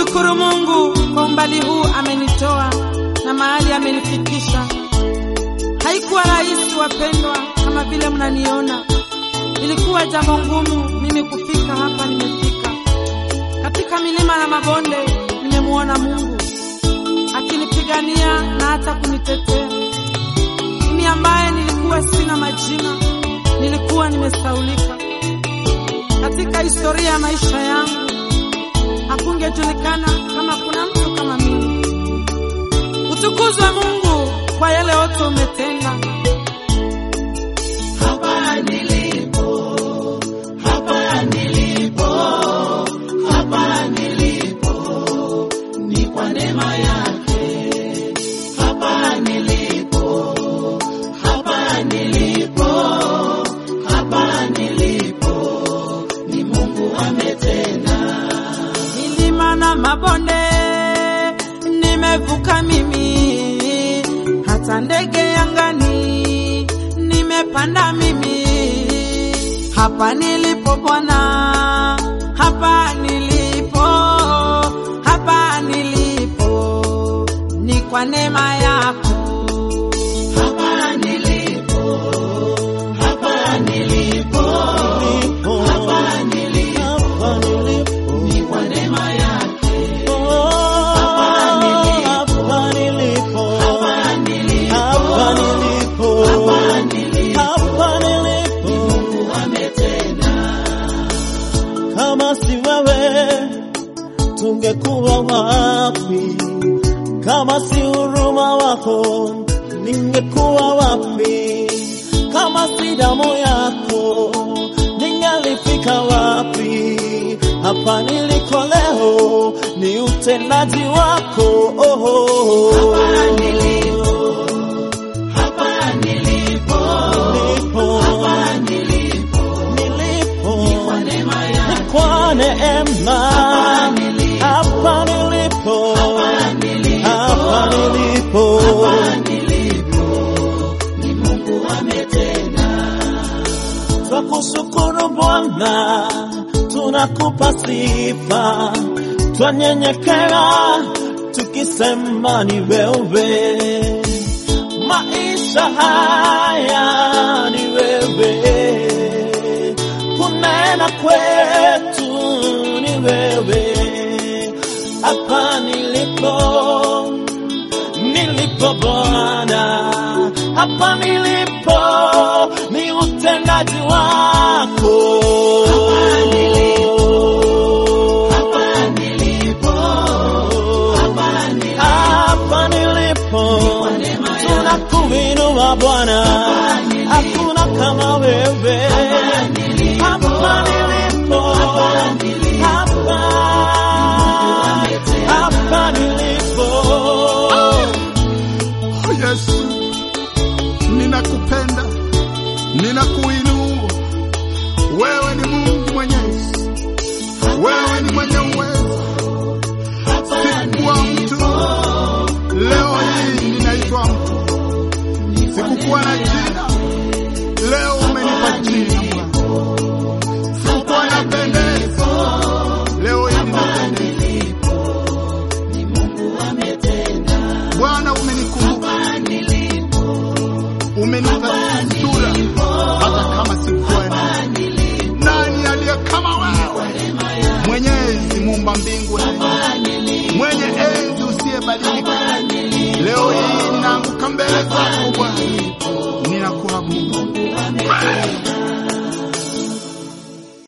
Namshukuru Mungu kwa umbali huu amenitoa na mahali amenifikisha. Haikuwa rahisi wapendwa, kama vile mnaniona. Ilikuwa jambo ngumu mimi kufika hapa nimefika. Katika milima na mabonde nimemuona Mungu akinipigania na hata kunitetea. Mimi ambaye nilikuwa sina majina, nilikuwa nimesaulika. Katika historia ya maisha yangu hakungejulikana kama kuna mtu kama mimi. Utukuzwe Mungu kwa yale yote umetenda. Hapa nilipo, hapa nilipo, hapa nilipo, ni kwa neema yake. Hapa nilipo, hapa nilipo, hapa nilipo, ni Mungu ametenda. Milima na mabonde nimevuka mimi, hata ndege angani nimepanda mimi. Hapa nilipo Bwana, hapa nilipo, hapa nilipo, ni kwa neema yako. Hapa nilipo, hapa nilipo, hapa nilipo, ni kwa neema yake. Hapa nilipo, Hapa nilipo, hapa nilipo, hapa nilipo, hapa nilipo. Mungu ametenda. Kama si wewe tungekuwa wapi? Kama si huruma wako ningekuwa wapi? Kama si damu yako ningalifika wapi? Hapa niliko leo ni utendaji wako. Oh, oh, oh. Hapa nilipo, hapa nilipo, Nilipo, hapa nilipo, nilipo. kwa neema yake. kwa neema Hapa nilipo, hapa nilipo hapa nilipo, hapa nilipo hapa nilipo, ni Mungu ametenda. twakushukuru Bwana, tunakupa sifa, twanyenyekea tukisema ni wewe, maisha haya ni wewe, kunena kwetu ni wewe, hapa nilipo nilipo Bwana, hapa nilipo ni utendaji wako. Hapa nilipo, hapa nilipo, Hapa nilipo neema yako. tunakuinua Bwana, hakuna kama wewe. Hapa nilipo, hapa hapa nilipo. Oh Yesu, ninakupenda, ninakuinua. Wewe ni Mungu mwenyezi, wewe ni mwenye uwezo. Sikuwa mtu, leo hii ninaitwa mtu. Sikukuwa na